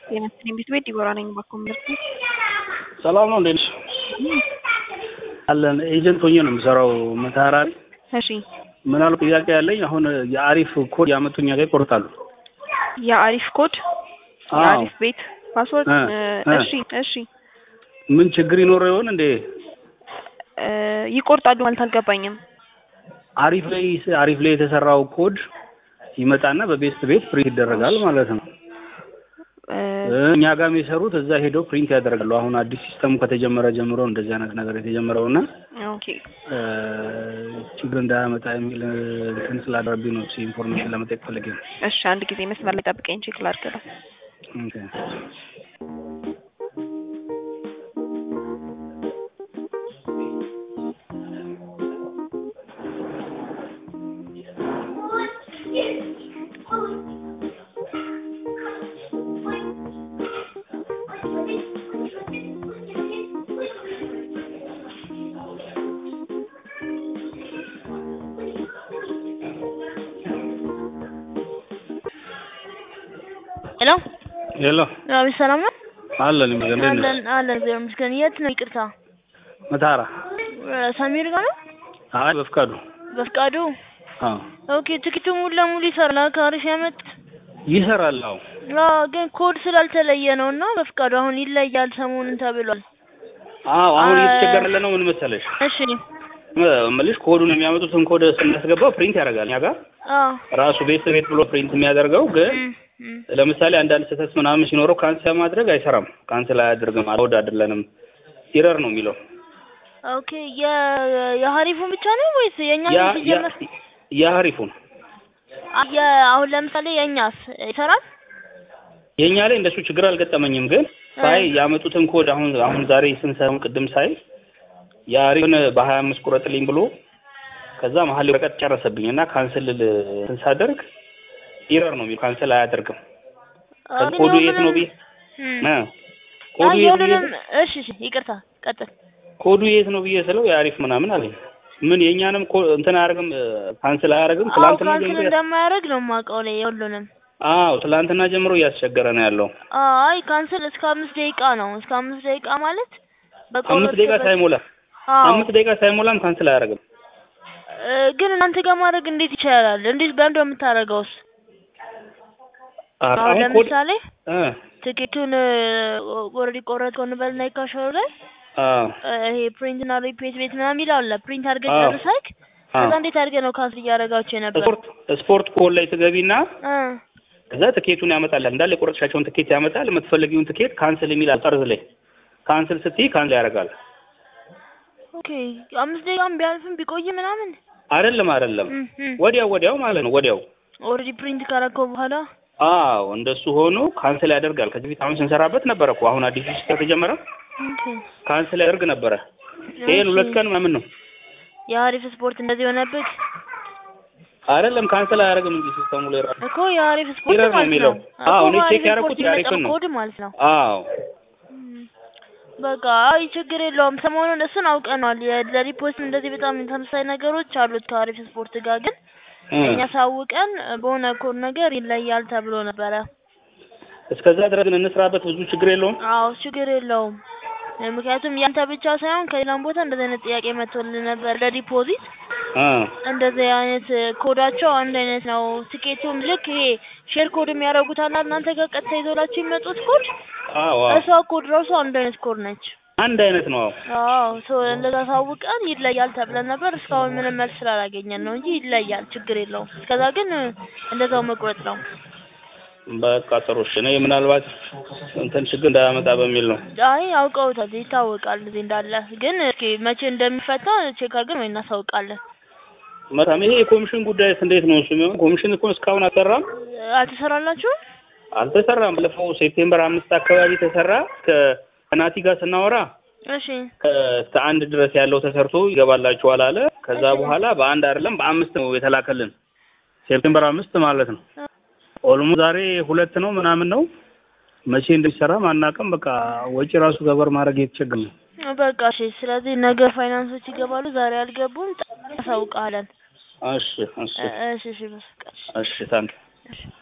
የመስፍን ቤት ቤት ዲቦራ ነኝ። ባኮ ምርት ሰላም ነው። እንዴት ነሽ? አለን ኤጀንት ሆኜ ነው የምሰራው መተሃራ ላይ። እሺ ምን አሉ ጥያቄ ያለኝ አሁን የአሪፍ ኮድ ያመጡ እኛ ጋር ይቆርጣሉ። የአሪፍ ኮድ አዎ። የአሪፍ ቤት ፓስወርድ እ እ እሺ እሺ ምን ችግር ይኖረው ይሆን እንዴ? እ ይቆርጣሉ ማለት አልገባኝም። አሪፍ ላይ አሪፍ ላይ የተሰራው ኮድ ይመጣና በቤስት ቤት ፕሪንት ይደረጋል ማለት ነው። እ እ እኛ ጋር የሚሰሩት እዛ ሄደው ፕሪንት ያደርጋሉ። አሁን አዲስ ሲስተሙ ከተጀመረ ጀምሮ እንደዚህ አይነት ነገር የተጀመረውና ኦኬ እ ችግር እንዳያመጣ የሚል እንትን ስላደረብኝ ነው ኢንፎርሜሽን ለመጠየቅ ፈልጌ ነው። እሺ አንድ ጊዜ መስመር ላይ ጠብቀኝ ቼክ ላድርግ ነው። ኦኬ። ሄሎ ሄሎ አቤት፣ ሰላም ነው? አለን ይመስገን። እንዴት ነሽ? አለን አለን፣ እግዚአብሔር ይመስገን። የት ነው? ይቅርታ መታራ እ ሰሚር ጋር ነው? አይ በፍቃዱ በፍቃዱ። አዎ ኦኬ፣ ትኬቱ ሙሉ ለሙሉ ይሰራል። ከአሪፍ ያመጡት ይሰራል። አዎ አዎ፣ ግን ኮድ ስላልተለየ ነው እና በፍቃዱ አሁን ይለያል ሰሞኑን ተብሏል። አዎ አሁን አ- እየተቸገረለ ነው። ምን መሰለሽ እሺ እምልሽ ኮዱን የሚያመጡትን ኮድ ስናስገባው ፕሪንት ያደርጋል። እኛ ጋር አዎ ራሱ ቤት ቤት ብሎ ፕሪንት የሚያደርገው ግን እም፣ እም። ለምሳሌ አንዳንድ ስህተት ምናምን ሲኖረው ካንስል ማድረግ አይሰራም። ካንስል አያደርግም። አልወድ አይደለንም ኢረር ነው የሚለው ኦኬ የ- የሀሪፉን ብቻ ነው ወይስ የእኛ ያ ሲጀመር? የሀሪፉን አ- የ አሁን ለምሳሌ የእኛስ ይሰራል? የእኛ ላይ እንደሱ ችግር አልገጠመኝም። ግን ሳይ ያመጡትን ኮድ አሁን አሁን ዛሬ ስንሰራውን ቅድም ሳይ የአሪፍን በሀያ አምስት ቁረጥልኝ ብሎ ከዛ መሀል ወረቀት ጨረሰብኝ እና ካንስል ል- እንትን ሳደርግ ኢረር ነው የሚለው ካንስል አያደርግም። ኦኬ፣ ኮዱ የት ነው ብዬ እም። እ ያ ኮዱ የት ብዬ የሁሉንም እሺ፣ እሺ፣ ይቅርታ ቀጥል። ኮዱ የት ነው ብዬ ስለው የአሪፍ ምናምን አለኝ። ምን የእኛንም ኮ እንትን አያደርግም ካንስል አያደርግም። አዎ ትላንትና ካንስል ጀምሮ እንደማያደርግ ነው የማውቀው ላይ የሁሉንም አዎ ትላንትና ጀምሮ እያስቸገረ ነው ያለው። አይ ካንስል እስከ አምስት ደቂቃ ነው። እስከ አምስት ደቂቃ ማለት አምስት ደቂቃ ሳይሞላ አዎ አምስት ደቂቃ ሳይሞላም ካንስል አያደርግም። እ፣ ግን እናንተ ጋር ማድረግ እንዴት ይቻላል? እንዴት በምንድን ነው የምታደርገውስ? አሁን አሁን ኮድ ለምሳሌ እ ትኬቱን ኦልሬዲ ቆረጥከው እንበልና ይካሸው ላይ አዎ እ፣ ይሄ ፕሪንት እና ሪፕሌስ ቤት ምናምን ይላል። ፕሪንት አድርገህ አዎ። ጨርሰህ ከዛ እንዴት አድርገህ ነው ካንስል እያደረጋችሁ የነበር? ስፖርት ስፖርት ኮል ላይ ትገቢና እ፣ ከዛ ትኬቱን ያመጣል እንዳለ የቆረጥሻቸውን ትኬት ያመጣል። የምትፈልጊውን ትኬት ካንስል የሚላል ጠርዝ ላይ ካንስል ስትይ ካንስል ያደርጋል። ኦኬ አምስት ደቂቃም ቢያልፍም ቢቆይ ምናምን አይደለም አይደለም እም፣ እም። ወዲያው ወዲያው ማለት ነው ወዲያው ኦልሬዲ ፕሪንት ካረከው በኋላ አዎ እንደሱ ሆኖ ካንስል ያደርጋል። ከዚህ በፊት አሁን ስንሰራበት ነበረ እኮ አሁን አዲስ ሲስተም ከተጀመረ ኦኬ ካንስል ያደርግ ነበረ። ይሄን ሁለት ቀን ምናምን ነው የአሪፍ ስፖርት እንደዚህ የሆነበት አይደለም ካንስል አያደርግም እንጂ ሲስተሙ ላይ ራሱ እኮ የአሪፍ ስፖርት ኢረር ነው ማለት የሚለው። ነው። አዎ እኮ እኔ ቼክ በአሪፍ ያደረኩት ስፖርት የአሪፍን የሚመጣው ነው። ኮድ ማለት ነው። አዎ እም። በቃ አይ ችግር የለውም። ሰሞኑን እሱን አውቀነዋል። የ- ለሪፖስት እንደዚህ በጣም ተመሳሳይ ነገሮች አሉት ከአሪፍ ስፖርት ጋር ግን እ እኛ ሳውቀን በሆነ ኮድ ነገር ይለያል ተብሎ ነበረ። እስከዛ ድረስ ግን እንስራበት፣ ብዙ ችግር የለውም። አዎ ችግር የለውም። እ፣ ምክንያቱም ያንተ ብቻ ሳይሆን ከሌላም ቦታ እንደዚህ አይነት ጥያቄ መጥቶልን ነበር ለዲፖዚት እ እንደዚህ አይነት ኮዳቸው አንድ አይነት ነው። ትኬቱም ልክ ይሄ ሼር ኮድ የሚያደርጉት አለ እናንተ ጋር ቀጥታ ይዞላችሁ የሚመጡት ኮድ አዎ አዎ እሷ ኮድ ራሱ አንድ አይነት ኮድ ነች። አንድ አይነት ነው። አዎ አዎ ሶ እንደዛ ሳውቀን ይለያል ተብለን ነበር። እስካሁን ምንም መልስ ስላላገኘን ነው እንጂ ይለያል፣ ችግር የለውም። እስከዛ ግን እ፣ እንደዛው መቁረጥ ነው። በቃ ጥሩ እሺ። እኔ ምናልባት እንትን ችግር እንዳያመጣ በሚል ነው። አይ አውቀውታል፣ ይታወቃል እዚህ እንዳለ። ግን እስኪ መቼ እንደሚፈታ ቼክ አድርገን ወይ እናሳውቃለን። መልካም። ይሄ የኮሚሽን ጉዳይስ እንዴት ነው? እሱ የሚሆን ኮሚሽን እኮ እስካሁን አልሰራም አልተሰራላችሁም? አልተሰራም። ባለፈው ሴፕቴምበር አምስት አካባቢ ተሰራ። ከ- ከናቲ ጋር ስናወራ እሺ ከ- እስከ አንድ ድረስ ያለው ተሰርቶ ይገባላችኋል አለ። ከዛ በኋላ በአንድ አይደለም በአምስት ነው የተላከልን። ሴፕቴምበር አምስት ማለት ነው። ኦልሞ ዛሬ ሁለት ነው ምናምን ነው። መቼ እንደሚሰራ አናውቅም። በቃ ወጪ ራሱ ገበር ማድረግ የተቸገረ ነው። በቃ እሺ። ስለዚህ ነገ ፋይናንሶች ይገባሉ፣ ዛሬ አልገቡም። እናሳውቃለን። እሺ እሺ እሺ እሺ በቃ እሺ። እሺ ታንክ እሺ